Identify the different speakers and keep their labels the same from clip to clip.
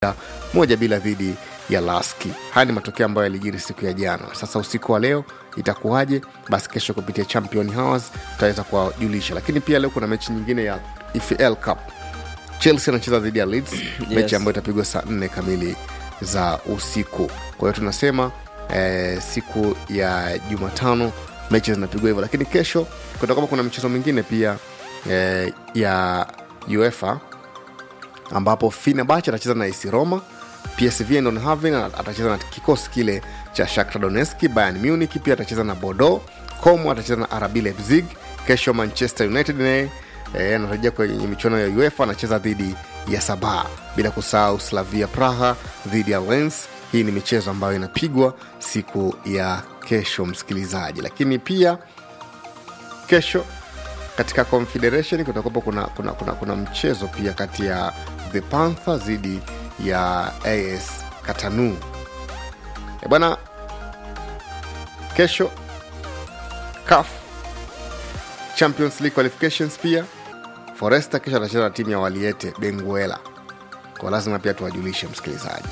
Speaker 1: moja bila dhidi ya Laski. Haya ni matokeo ambayo yalijiri siku ya jana. Sasa usiku wa leo itakuwaje? Basi kesho kupitia Champion Hours tutaweza kuwajulisha, lakini pia leo kuna mechi nyingine ya EFL Cup. Chelsea anacheza dhidi ya Leeds mechi ambayo itapigwa saa nne kamili za usiku. Kwa hiyo tunasema eh, siku ya Jumatano mechi zinapigwa hivyo, lakini kesho kutakuwa kuna michezo mingine pia eh, ya UEFA ambapo Fenerbahce atacheza na AS Roma, PSV Eindhoven atacheza na kikosi kile cha Shakhtar Donetsk, Bayern Munich pia atacheza na Bordeaux, Como atacheza na RB Leipzig. Kesho Manchester United naye eh, anarejea kwenye michuano ya UEFA anacheza dhidi ya Sabah, bila kusahau Slavia Praha dhidi ya Lens. Hii ni michezo ambayo inapigwa siku ya kesho, msikilizaji, lakini pia kesho katika confederation kutakuwapo kuna, kuna, kuna, kuna mchezo pia kati ya the panther dhidi ya as katanu e bwana kesho caf champions league qualifications pia foresta kesho atacheza na timu ya waliete benguela kwa lazima pia tuwajulishe msikilizaji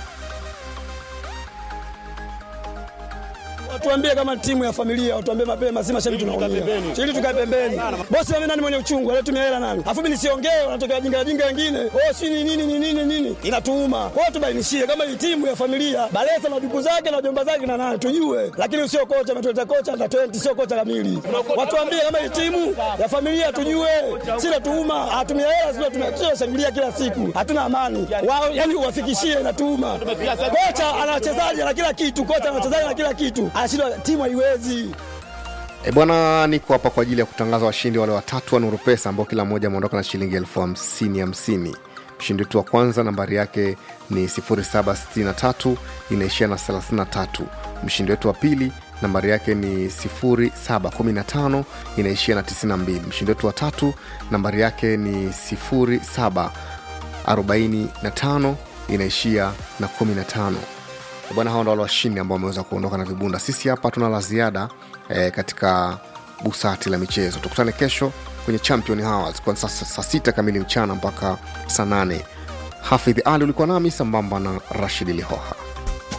Speaker 2: Watuambie kama timu ya familia, watuambie mapema, si mashabiki tunaumia. Ili tukae pembeni. Bosi wame nani mwenye uchungu, anatumia hela nani? Afu mimi nisiongee, wanatokea jinga jinga wengine. Oh, si ni nini ni nini nini? Inatuuma. Kwa hiyo tubainishie kama hii timu ya familia, Balesa na ndugu zake na jomba zake na nani tujue. Lakini usio kocha ametuleta kocha under 20 sio kocha kamili. Watuambie kama hii timu ya familia tujue. Si natuuma, atumia hela sio tumia shangilia kila siku. Hatuna amani. Wao yani uwafikishie inatuuma. Kocha ana wachezaji na kila kitu, kocha ana wachezaji na kila kitu. Anashindwa timu haiwezi.
Speaker 1: E bwana, niko hapa kwa ajili ya kutangaza washindi wale watatu wa Nuru Pesa ambao kila mmoja ameondoka na shilingi elfu hamsini hamsini. Mshindi wetu wa kwanza nambari yake ni 0763 inaishia na 33. Mshindi wetu wa pili nambari yake ni 0715 inaishia na 92. Mshindi wetu wa tatu nambari yake ni 0745 inaishia na 15 bwana hawa ndo wale washindi ambao wameweza kuondoka na vibunda sisi hapa tuna la ziada eh, katika busati la michezo tukutane kesho kwenye champion hours kwa saa saa sita kamili mchana mpaka saa nane hafidhi ali ulikuwa nami sambamba na rashid lihoha